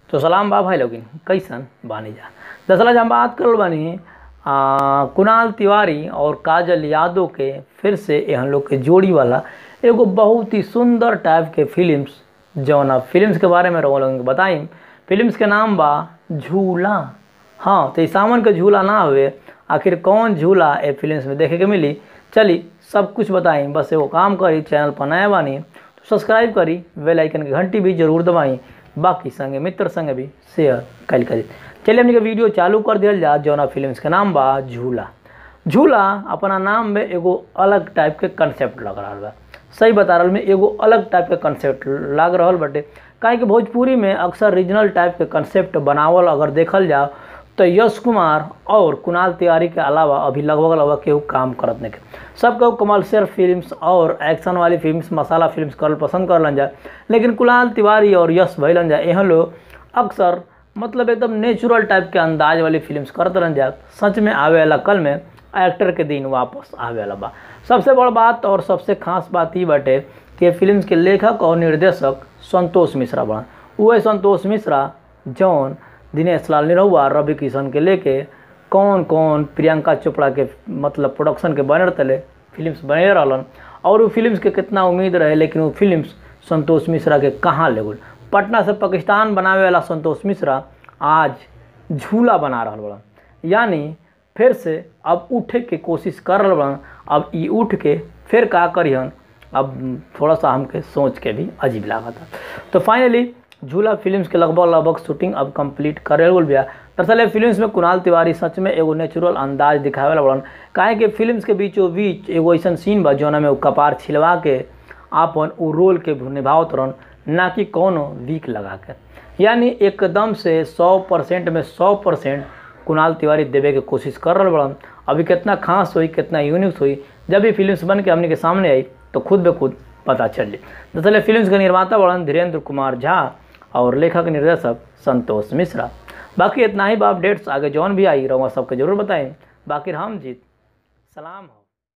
तो सलाम बा भाई लोगिन कैसन बानी जा दरअसल आज हम बात करल बानी आ, कुणाल तिवारी और काजल यादव के फिर से यहाँ लोग के जोड़ी वाला एगो बहुत ही सुंदर टाइप के फिल्म्स जौन आप फिल्म्स के बारे में रहो लोगन के बताई फिल्म्स के नाम बा झूला हाँ तो ई सावन के झूला ना हुए आखिर कौन झूला ए फिल्म्स में देखे के मिली चली सब कुछ बताई बस एगो काम करी चैनल पर नया बानी तो सब्सक्राइब करी बेल आइकन की घंटी भी जरूर दबाई बाकी संगे मित्र संगे भी शेयर कल करी चलिए हमने के वीडियो चालू कर दिया जा जौना फिल्म्स के नाम बा झूला झूला अपना नाम में एगो अलग टाइप के कंसेप्ट लग रहा बा सही बता रहल में एगो अलग टाइप के कंसेप्ट लग रहल बटे काहे कि भोजपुरी में अक्सर रीजनल टाइप के कंसेप्ट बनावल अगर देखल जाओ तो यश कुमार और कुणाल तिवारी के अलावा अभी लगभग लगभग केहू काम करत नहीं के सब केहू कमर्शियल फिल्म्स और एक्शन वाली फिल्म्स मसाला फिल्म्स करल पसंद करलन जाए लेकिन कुणाल तिवारी और यश भैलन जाए यहाँ लोग अक्सर मतलब एकदम नेचुरल टाइप के अंदाज वाली फिल्म्स करत रहन जाए सच में आवे वाला कल में एक्टर के दिन वापस आवे वाला बा सबसे बड़ बात और सबसे खास बात ई बाटे कि फिल्म्स के लेखक और निर्देशक संतोष मिश्रा बड़ा वह संतोष मिश्रा जौन दिनेश लाल निरहुआ रवि किशन के लेके कौन कौन प्रियंका चोपड़ा के मतलब प्रोडक्शन के बने तले फिल्म्स बने रहलन और वो फिल्म्स के कितना उम्मीद रहे लेकिन वो फिल्म्स संतोष मिश्रा के कहाँ ले गल पटना से पाकिस्तान बनावे वाला संतोष मिश्रा आज झूला बना रहा बड़ा यानी फिर से अब उठे के कोशिश कर रहा बड़ा अब ई उठ के फिर का करिहन अब थोड़ा सा हमके सोच के भी अजीब लगा था तो फाइनली झूला फिल्म्स के लगभग लगभग शूटिंग अब कंप्लीट करे गल बिया दरअसल फिल्म्स में कुणाल तिवारी सच में एगो नेचुरल अंदाज दिखावे वाला बड़न काहे कि फिल्म्स के बीचों बीच एगो ऐसा सीन बा जौना में वो कपार छिलवा के आपन उ रोल के निभावत रहन ना कि कोनो वीक लगा के यानी एकदम से सौ परसेंट में सौ परसेंट कुणाल तिवारी देवे के कोशिश कर रहा बड़न अभी कितना खास हुई कितना यूनिक हुई जब भी फिल्म्स बन के हमने के सामने आई तो खुद ब खुद पता चल जाए दरअसल फिल्म्स के निर्माता बड़न धीरेन्द्र कुमार झा और लेखक निर्देशक संतोष मिश्रा बाकी इतना ही बा अपडेट्स आगे जौन भी आई रहुआ सबके जरूर बताएं बाकी हम जीत सलाम हो